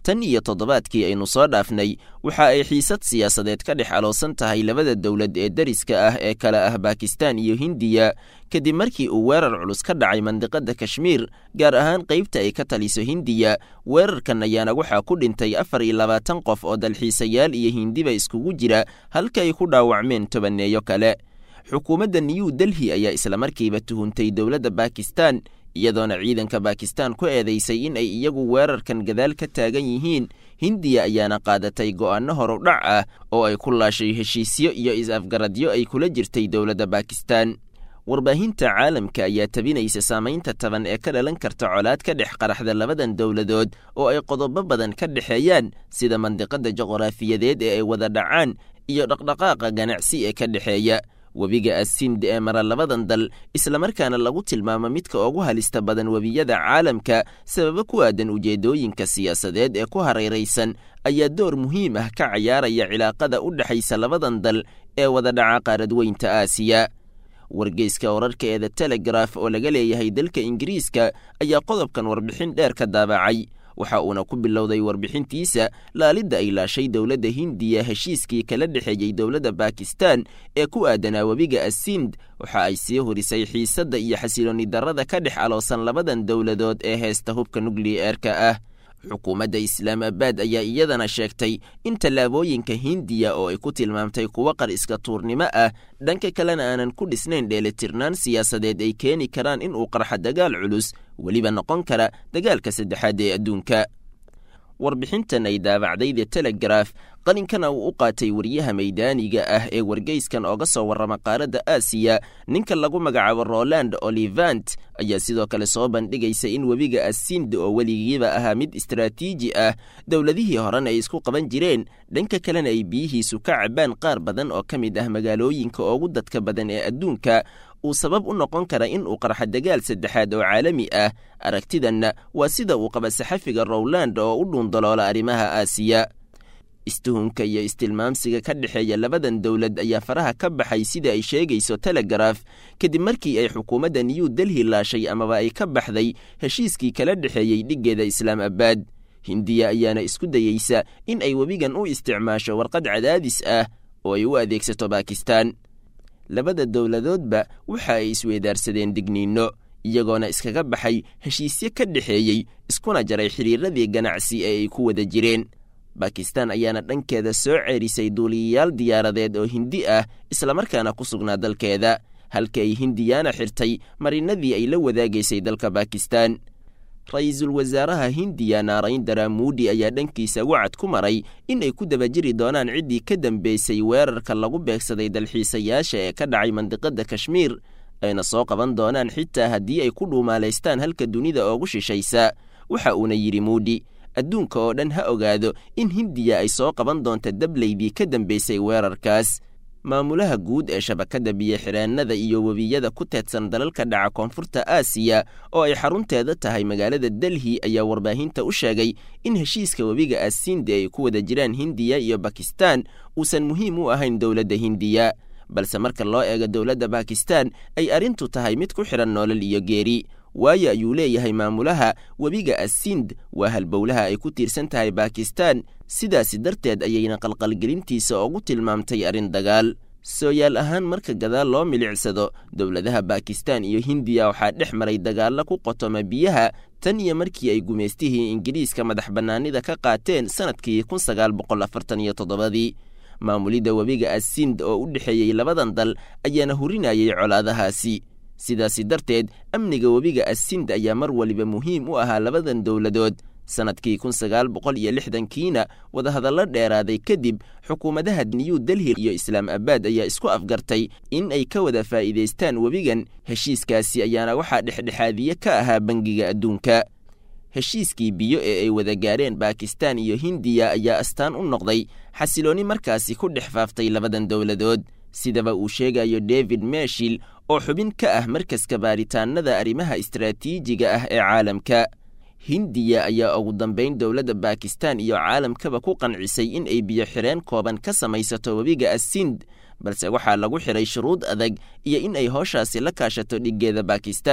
tan iyo toddobaadkii aynu soo dhaafnay waxa ay xiisad siyaasadeed ka dhex aloosan tahay labada dowlad ee dariska ah ee kale ah bakistan iyo hindiya kadib markii uu weerar culus ka dhacay mandiqada kashmiir gaar ahaan qaybta ay ka taliso hindiya weerarkan ayaana waxaa ku dhintay afar iyo labaatan qof oo dalxiisayaal iyo hindiba iskugu jira halka ay ku dhaawacmeen tobaneeyo kale xukuumadda new delhi ayaa islamarkiiba tuhuntay dowladda bakistan iyadoona ciidanka bakistan ku eedeysay in ay iyagu weerarkan gadaal ka taagan yihiin hindiya ayaana qaadatay go'aano horudhac ah oo ay ku laashay heshiisyo iyo is-afgaradyo ay kula jirtay dowladda bakistan warbaahinta caalamka ayaa tabinaysa saamaynta taban ee ka dhalan karta colaad ka dhex qaraxda labadan dowladood oo ay qodobo badan ka dhexeeyaan sida mandiqada juqraafiyadeed ee ay wada dhacaan iyo dhaqdhaqaaqa ganacsi ee ka dhexeeya webiga asind ee mara labadan dal islamarkaana lagu tilmaamo midka ugu halista badan webiyada caalamka sababo ku aadan ujeedooyinka siyaasadeed ee ku hareeraysan ayaa door muhiim ah ka cayaaraya cilaaqada u dhexaysa labadan dal ee wada dhaca qaaradweynta aasiya wargeyska wararka ee the telegraf oo laga leeyahay dalka ingiriiska ayaa qodobkan warbixin dheer ka daabacay waxa uuna ku bilowday warbixintiisa laalidda ay laashay dowladda hindiya heshiiskii kala dhexeeyey dowladda bakistan ee ku aadanaa webiga asind waxa ay sii horisay xiisadda iyo xasilooni darrada ka dhex aloosan labadan dowladood ee heesta hubka nukliyeerka ah xukuumadda islaamabaad ayaa iyadana sheegtay in tallaabooyinka hindiya oo ay ku tilmaamtay kuwo qar iska tuurnimo ah dhanka kalena aanan ku dhisnayn dheelitirnaan siyaasadeed ay keeni karaan in uu qarxa dagaal culus weliba noqon kara dagaalka saddexaad ee adduunka warbixintan ay daabacday the telegraf qalinkana uu u qaatay wariyaha maydaaniga ah ee wargeyskan ooga soo warrama qaaradda aasiya ninka lagu magacaabo roland olivant ayaa sidoo kale soo bandhigaysa in webiga asind oo weligiiba ahaa mid istaraatiiji ah dowladihii horena ay isku qaban jireen dhanka kalena ay biyihiisu ka cabaan qaar badan oo ka mid ah magaalooyinka ugu dadka badan ee adduunka uu sabab u noqon kara in uu qarxa dagaal saddexaad oo caalami ah aragtidanna waa sida uu qaba saxafiga rowland oo u dhuundaloola arrimaha aasiya istuhunka iyo istilmaamsiga ka dhexeeya labadan dowlad ayaa faraha ka baxay sida ay sheegayso telegraf kadib markii ay xukuumadda new delhi laashay amaba ay ka baxday heshiiskii kala dhexeeyey dhiggeeda islaamabaad hindiya ayaana isku dayeysa in ay webigan u isticmaasho warqad cadaadis ah oo ay u adeegsato bakistan labada dowladoodba waxa ay isweedaarsadeen digniinno iyagoona iskaga baxay heshiisyo ka dhexeeyey iskuna jaray xidhiiradii ganacsi ee ay ku wada jireen bakistan ayaana dhankeeda soo ceerisay duuliyayaal diyaaradeed oo hindi ah islamarkaana ku sugnaa dalkeeda halka ay hindiyaana xirtay marinadii ay la wadaagaysay dalka bakistan ra-iisul wasaaraha hindiya naarayndara muudi ayaa dhankiisa wacad ku maray in ay ku daba jiri doonaan ciddii ka dambeysay weerarka lagu beegsaday dalxiisayaasha ee ka dhacay mandiqada kashmiir ayna soo qaban doonaan xitaa haddii ay ku dhuumaalaystaan halka dunida oogu shishaysa waxa uuna yidhi muudi adduunka oo dhan ha ogaado in hindiya ay soo qaban doonta dableydii ka dambeysay weerarkaas maamulaha guud ee shabakadda biyo-xireennada iyo webiyada ku teedsan dalalka dhaca koonfurta aasiya oo ay xarunteeda tahay magaalada delhi ayaa warbaahinta u sheegay in heshiiska webiga asinde ay ku wada jiraan hindiya iyo bakistan uusan muhiim u ahayn dowladda hindiya balse marka loo eego dowladda bakistan ay arrintu tahay mid ku xidhan noolal iyo geeri waayo ayuu leeyahay maamulaha webiga asind waa halbowlaha ay ku tiirsan tahay bakistan sidaasi darteed ayayna qalqalgelintiisa ugu tilmaamtay arrin dagaal sooyaal ahaan marka gadaal loo milicsado dowladaha bakistan iyo hindiya waxaa dhex maray dagaallo ku qotoma biyaha tan iyo markii ay gumaystihii ingiriiska madax bannaanida ka qaateen sannadkii kun sagaal boqol afartan iyo toddobadii maamulidda webiga asind oo u dhexeeyey labadan dal ayaana hurinayay colaadahaasi sidaasi darteed amniga webiga asind ayaa mar waliba muhiim u ahaa labadan dowladood sannadkii kun sagaal boqol iyo lixdankiina wadahadallo dheeraaday kadib xukuumadaha new delhi iyo islaam abaad ayaa isku afgartay in ay ka wada faa'iidaystaan webigan heshiiskaasi ayaana waxaa dhexdhexaadiye ka ahaa bangiga adduunka heshiiskii biyo ee ay wada gaareen bakistan iyo hindiya ayaa astaan u noqday xasiloonni markaasi ku dhex faaftay labadan dowladood sidaba uu sheegayo david meshil oo xubin ka ah markaska baaritaanada arrimaha istaraatiijiga ah ee caalamka hindiya ayaa ugu dambayn dowladda bakistan iyo caalamkaba ku qancisay in ay biyo xireen kooban ka samaysato webiga asind balse waxaa lagu xiray shuruud adag iyo in ay hooshaasi la kaashato dhiggeeda bakistan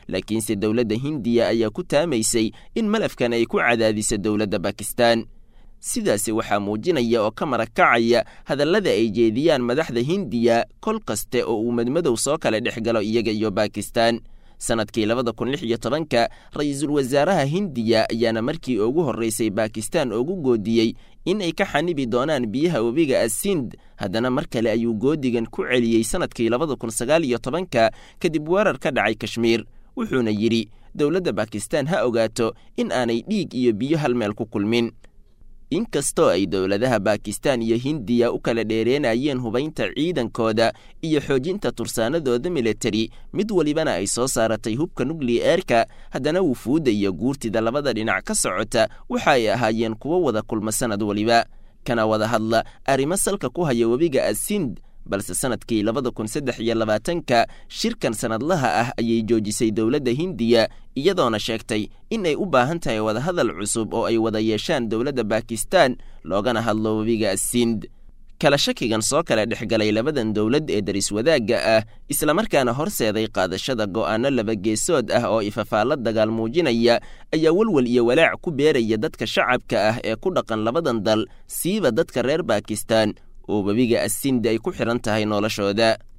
laakiinse dowladda hindiya ayaa ku taamaysay in malafkan ay ku cadaadiso dowladda bakistan sidaasi waxaa muujinaya oo ka marakacaya hadallada ay jeediyaan madaxda hindiya kol kaste oo uu madmadow soo kala dhex galo iyaga iyo bakistan sannadkii labada kun lix iyo tobanka ra-iisul wasaaraha hindiya ayaana markii ugu horraysay bakistan ugu goodiyey in ay ka xanibi doonaan biyaha webiga asind haddana mar kale ayuu goodigan ku celiyey sannadkii labada kun sagaal iyo tobanka kadib weerar ka dhacay kashmiir wuxuuna yidhi dowladda bakistan ha ogaato in aanay dhiig iyo biyo hal meel ku kulmin inkastoo ay dowladaha bakistan iyo hindiya u kala dheereenayeen hubaynta ciidankooda iyo xoojinta tursaanadooda militari mid welibana ay soo saaratay hubka nukliyeerka haddana wufuudda iyo guurtida labada dhinac ka socota waxa ay ahaayeen kuwo wada kulma sannad weliba kana wada hadla arrimo salka ku haya webiga asind balse sannadkii labada kun saddex iyo labaatanka shirkan sannadlaha ah ayay joojisay dowladda hindiya iyadoona sheegtay in ay u baahan tahay wadahadal cusub oo ay wada yeeshaan dowladda bakistan loogana hadlo webiga asind kala shakigan soo kala dhex galay labadan dowlad ee daris wadaagga ah islamarkaana horseeday qaadashada go'aanno labageesood ah oo ifafaalla dagaal muujinaya ayaa welwel iyo walaac ku beeraya dadka shacabka ah ee ku dhaqan labadan dal siiba dadka reer bakistan oo webiga asindi ay ku xidhan tahay noloshooda